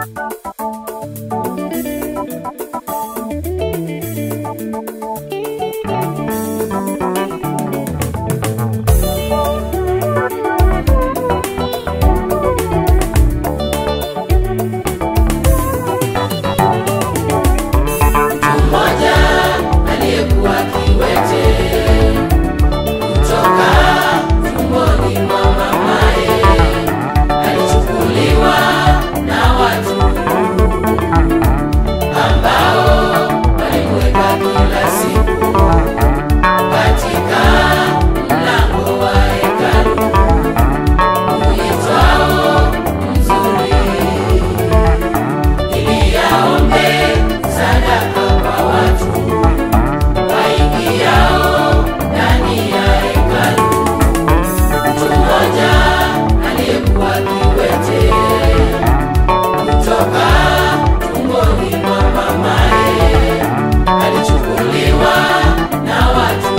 mmoja aliyekuwa kiwete kutoka tumboni mwa mamaye alichukuliwa na watu ambao walimweka kila siku katika mlango wa hekalu uitwao mzuri ili aombe sadaka kwa watu waingiao ndani ya hekalu. Mtu mmoja aliyekuwa kiwete kutoka tumboni mwa mamaye alichukuliwa na watu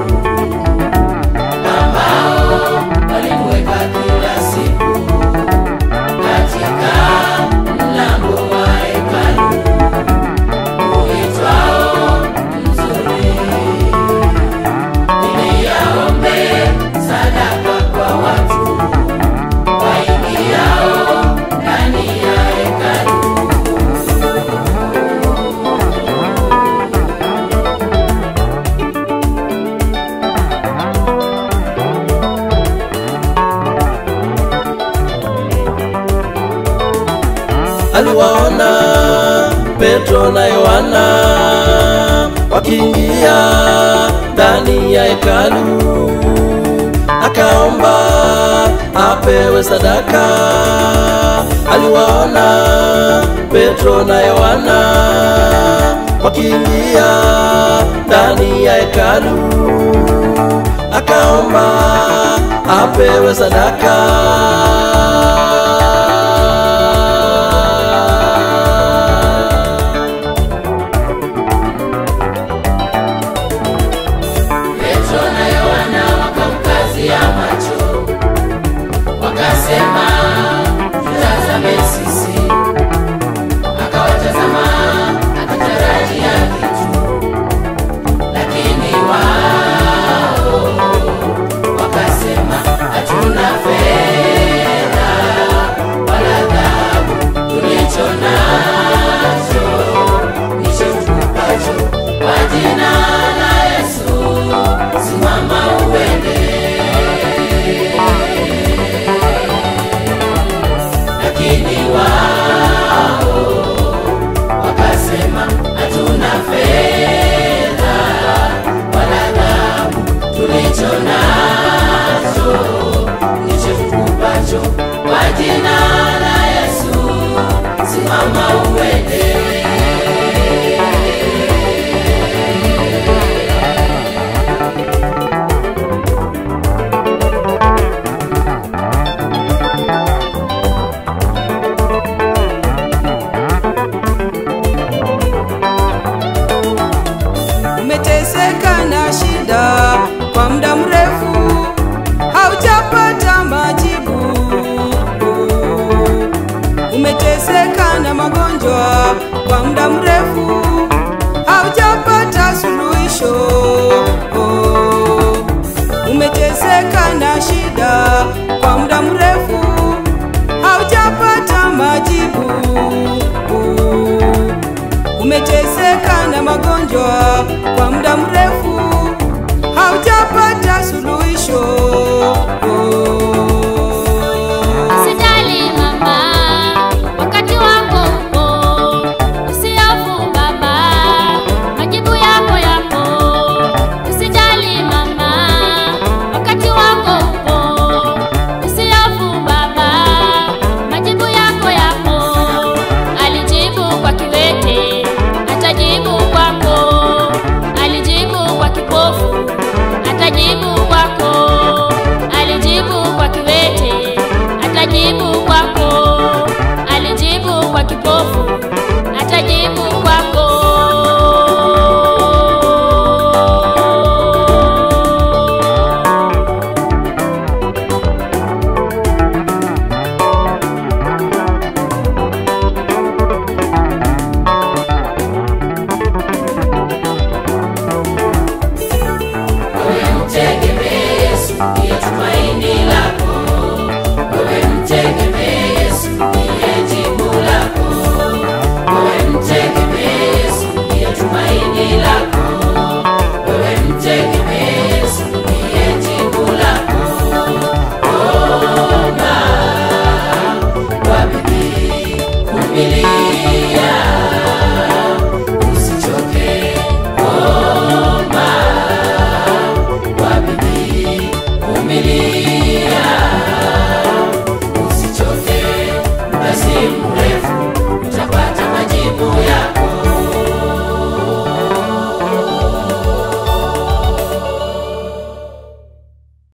ambao walimweka kila siku katika mlango wa hekalu uitwao mzuri, ili aombe sadaka kwa watu waingiao ndani ya hekalu. aliwaona Petro na Yohana wakiingia ndani ya hekalu, akaomba apewe sadaka. Aliwaona Petro na Yohana wakiingia ndani ya hekalu, akaomba apewe sadaka. Petro na Yohana wakamkazia macho, wakasema, tutazame sisi. Akawatazama akitarajia kitu, lakini wao wakasema, hatuna fedha wala dhahabu, tulicho nacho ndicho tukupacho. Kwa jina la Yesu, simama uende. Lakini wao wakasema, hatuna fedha wala dhahabu, tulicho nacho ndicho tukupacho. Kwa jina la Yesu, simama uende. umeteseka na shida kwa muda mrefu haujapata majibu umeteseka na magonjwa kwa muda mrefu haujapata suluhisho umeteseka na shida kwa muda mrefu haujapata majibu umeteseka na magonjwa kwa muda mrefu haujapata suluhisho Usijali mama, wakati wako upo. Usihofu baba, majibu yako yapo. Usijali mama, wakati wako upo. Usihofu baba, majibu yako yapo. Alijibu kwa kiwete, atajibu kwako. Alijibu kwa kipofu, atajibu kwako. Alijibu kwa kiwete, atajibu kwako. Alijibu kwa kipofu,